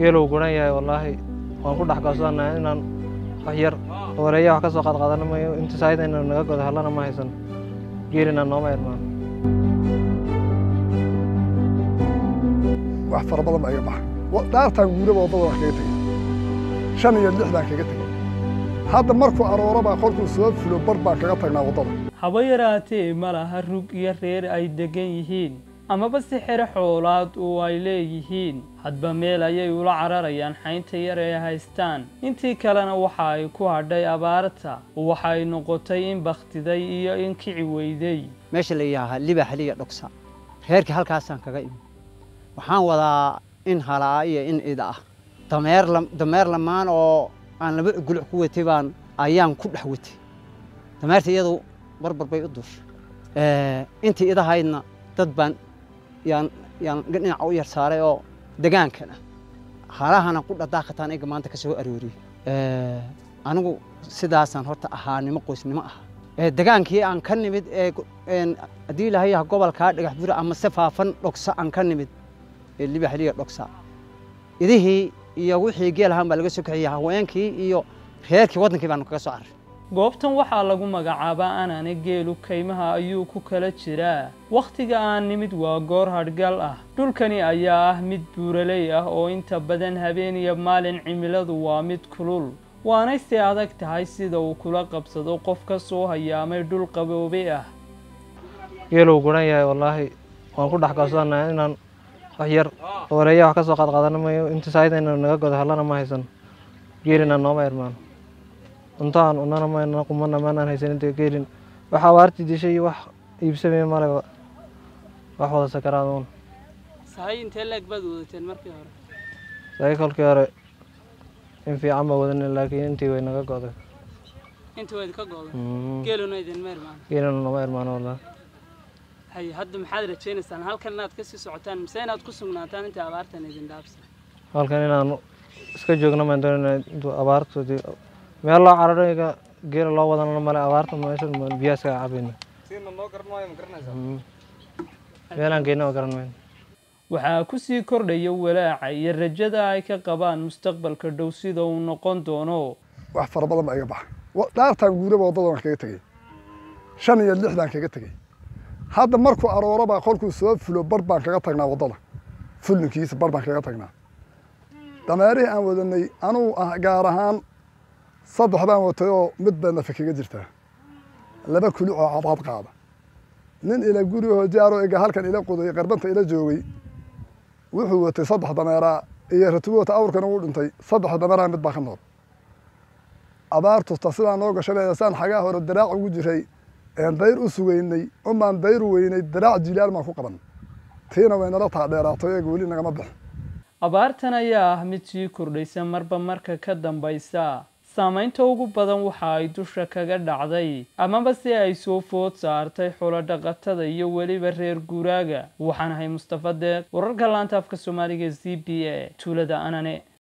geeluu guran yahay wallaahi waan ku dhex goosanahay inaan wax yar wareeya wax ka soo qaadqaadana mayo inta saayida inaan naga godo hallana ma haysan geelina nooma irmaan wax fara badan baa iga baxa dhaartaan guuraba waddada wax kaga tegey shan iyo lixdaan kaga tegey hadda markuu aroorabaa kolkuu soo fulo bar baan kaga tagnaa waddada haba yaraatee ma laha rug iyo reer ay deggan yihiin amaba si xero xoolaad oo ay leeyihiin hadba meel ayay ula cararayaan xaynta yar ee haystaan intii kalena waxa ay ku hadhay abaarta waxa ay noqotay in bakhtiday iyo in kici weyday meesha la yidhaahaa libaxliya dhogsa reerkii halkaasaan kaga imi waxaan wadaa in halaa iyo in ida ah dameer dameer lamaan oo aan laba guluc ku watay baan ayaan ku dhex watay dameerta iyadu barbar bay u duushay intii idahaydna dad baan yaan yaan dhinaca u yar saaray oo degaankana halahana ku dhadaaqataan iga maanta ka soo arooriyey anigu sidaasaan horta ahaanimo qoysnimo ah degaankii aan ka nimid ee haddii ilaahay yaha gobolkaa dhagax buri ama se faafan dhogsa aan ka nimid ee libaxliya dhogsa idihii iyo wixii geel ahaan baa laga soo kaxiyey haweenkii iyo reerkii waddankii baanu kaga soo carray goobtan waxaa lagu magacaabaa anane geelu kaymaha ayuu ku kala jiraa wakhtiga aan nimid waa goor hadhgal ah dhulkani ayaa ah mid buuraley ah oo inta badan habeen iyo maalin cimiladu waa mid kulul waanay si adag tahay sida uu kula qabsado qof ka soo hayaamay dhul qaboobe ah geeluu guran yahay wallaahi waan ku dhex goosanahay inaan wax yar wareeya wax ka soo qaadqaadana mayo inta saayida inaan naga godo hallana ma haysan geelina nooma irmaan cunto aan cunana mayna qumana maanaan haysan inta geelin wax abaartii dishay iyo wax iibsamaya male wax wada sakaraaduun sahay intee leeg baad wadateen markii hore sahay kolkii hore in fiican baa wadan laakiin intii way naga goday intii wayd ka goday geeluna idinma irmaan geelina nooma irmaan wallaahi hay hadda maxaad rajaynaysaan halkan inaad ka sii socotaan mise inaad ku sugnaataan intii abaartan idin dhaafsan halkan inaan iska joogno maan doonayna intuu abaartu meel loo cararayga geela loo wadana male abaarta meeshan biyaa iskaga cabayna meelaan geyna oo garan mayno waxaa ku sii kordhaya walaaca iyo rajada ay ka qabaan mustaqbalka dhow sida uu noqon doono wax fara badan baa iga baxa dhaartaan guuraba waddada wax kaga tegey shan iyo lixdaan kaga tegey hadda markuu aroorabaa kolkuu soo fulo bar baan kaga tagnaa waddada fullinkiisa bar baan kaga tagnaa dameerihii aan wadanay anugu ah gaar ahaan saddex baan watay oo mid baa nafa kaga jirtaa laba kuli oo cadcad qaada nin ila gurigoo jaaro ega halkan ila qoday qarbanta ila joogay wuxuu watay saddex dameeraa iyo ratubo wata awrkana uu dhintay saddex dameeraa mid baa ka nool abaartusta sidaa noo gashanaya saan xagaa hore daraac ugu jiray een dayr u sugaynay umaan dayr u weynay daraac jilaal maan ku qaban tiina way nala taa dheeraato eega weli nagama bixin abaartan ayaa ah mid sii kordhaysa marba marka ka dambaysa saamaynta ugu badan waxa ay dusha kaga dhacday amaba si ay soo food saartay xulo dhaqatada iyo weliba reer guuraaga waxaan ahay mustafa deeq wararka laanta afka soomaaliga z b a tuulada anane